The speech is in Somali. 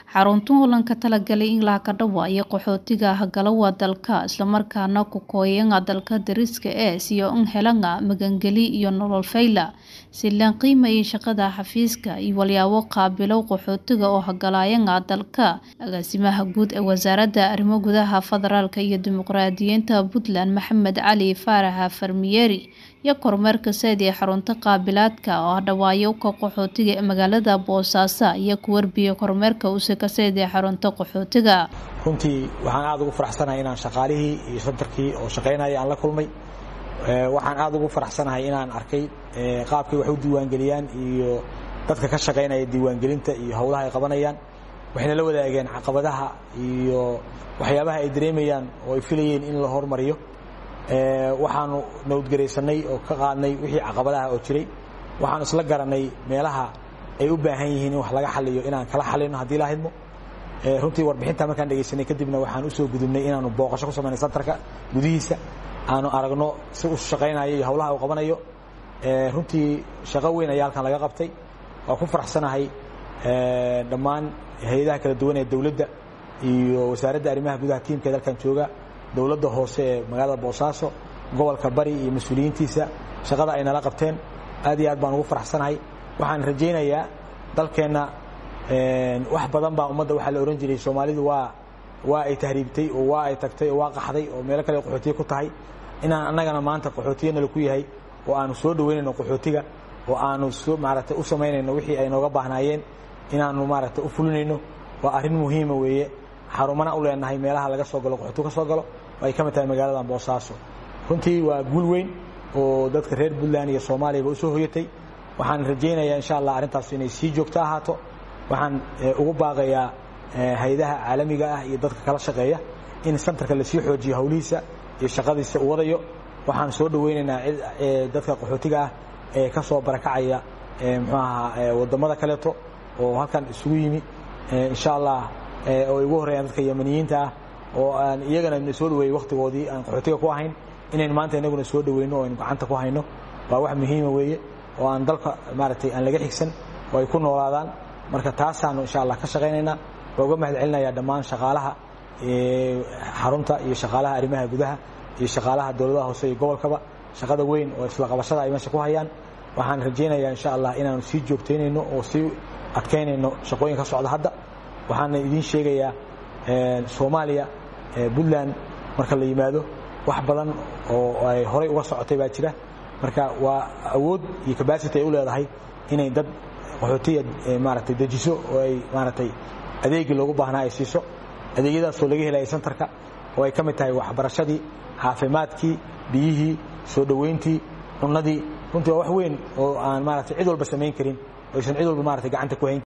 xaruntan holanka talagalay in laha ka dhawaayo qaxootiga hagalawa dalka islamarkaana ku kooyanga dalka dariska ee siyo in helanga magangeli iyo nolol fayla si laan qiimayay shaqada xafiiska iyo walyaabo qaabilow qaxootiga oo hagalaayanga dalka agaasimaha guud ee wasaaradda arrimo gudaha federaalka iyo dimuqraadiyiinta puntland maxamed cali faaraxa farmiyeri iyo kormeerka sayd ee xarunta qaabilaadka oo dhawaayo ka qaxootiga ee magaalada boosaaso iyo ku warbiya kormeerka usika sayd ee xarunta qaxootiga runtii waxaan aada ugu faraxsanahay inaan shaqaalihii iyo santarkii oo shaqaynaya aan la kulmay waxaan aada ugu faraxsanahay inaan arkay qaabkay wax u diiwaangeliyaan iyo dadka ka shaqaynaya diiwaangelinta iyo howlaha ay qabanayaan waxayna la wadaageen caqabadaha iyo waxyaabaha ay dareemayaan oo ay filayeen in la hormariyo waxaanu nabadgaraysanay oo ka qaadnay wixii caqabadaha oo jiray waxaanu isla garanay meelaha ay u baahan yihiin in wax laga xaliyo inaan kala xalino haddii la hidmo runtii warbixinta markaan dhegaysanay kadibna waxaan usoo gudubnay inaanu booqasho ku samaynay santarka gudihiisa aanu aragno si u shaqaynayo iyo howlaha uu qabanayo runtii shaqo weyn ayaa halkan laga qabtay waa ku faraxsanahay dhammaan hay-adaha kala duwan ee dowladda iyo wasaaradda arrimaha gudaha tiimkeeda halkan jooga dowladda hoose ee magaalada boosaaso gobolka bari iyo mas-uuliyiintiisa shaqada ay nala qabteen aad iyo aad baan ugu faraxsanahay waxaan rajaynayaa dalkeenna wax badan baa ummadda waxaa la ohan jiray soomaalidu waa waa ay tahriibtay oo waa ay tagtay oo waa qaxday oo meelo kale qaxootiye ku tahay inaan annagana maanta qaxootiye nala ku yahay oo aanu soo dhaweynayno qaxootiga oo aanu maaragtay u samaynayno wixii ay nooga baahnaayeen inaanu maaragtay u fulinayno waa arrin muhiima weeye xarumana u leenahay meelaha laga soo galo qaxootigu ka soo galo oo ay ka mid tahay magaaladan boosaaso runtii waa guul weyn oo dadka reer puntland iyo soomaaliyaba usoo hoyatay waxaan rajaynayaa insha allah arrintaas inay sii joogto ahaato waxaan ugu baaqayaa hay-adaha caalamiga ah iyo dadka kala shaqeeya in santarka lasii xoojiyo howlihiisa iyo shaqadiisa uu wadayo waxaan soo dhaweynaynaa dadka qaxootiga ah ee ka soo barakacaya muxuu ahaa wadamada kaleeto oo halkan isugu yimi insha allah oo ay ugu horreeyaan dadka yamaniyiinta ah oo aan iyagana na soo dhaweeyey wakhtigoodii aan qaxootiga ku ahayn inayn maanta inaguna soo dhaweyno oo aynu gacanta ku hayno waa wax muhiima weeye oo aan dalka maaragtay aan laga xigsan oo ay ku noolaadaan marka taasaanu insha allah ka shaqaynaynaa waa uga mahad celinayaa dhammaan shaqaalaha xarunta iyo shaqaalaha arrimaha gudaha iyo shaqaalaha dowladaha hoose iyo gobolkaba shaqada weyn oo isla qabashada ay meesha ku hayaan waxaan rajaynayaa insha allah inaanu sii joogtaynayno oo sii adkaynayno shaqooyin ka socda hadda waxaana idiin sheegayaa soomaaliya puntland marka la yimaado wax badan oo ay horay uga socotay baa jira marka waa awood iyo cabacity ay u leedahay inay dad qaxootiya maaragtay dejiso oo ay maaragtay adeegii loogu baahnaa ay siiso adeegyadaasoo laga helaya santarka oo ay ka mid tahay waxbarashadii caafimaadkii biyihii soo dhoweyntii cunnadii runtii waa wax weyn oo aan maaragtay cid walba samayn karin oo aysan cid walba maaragtay gacanta ku hayn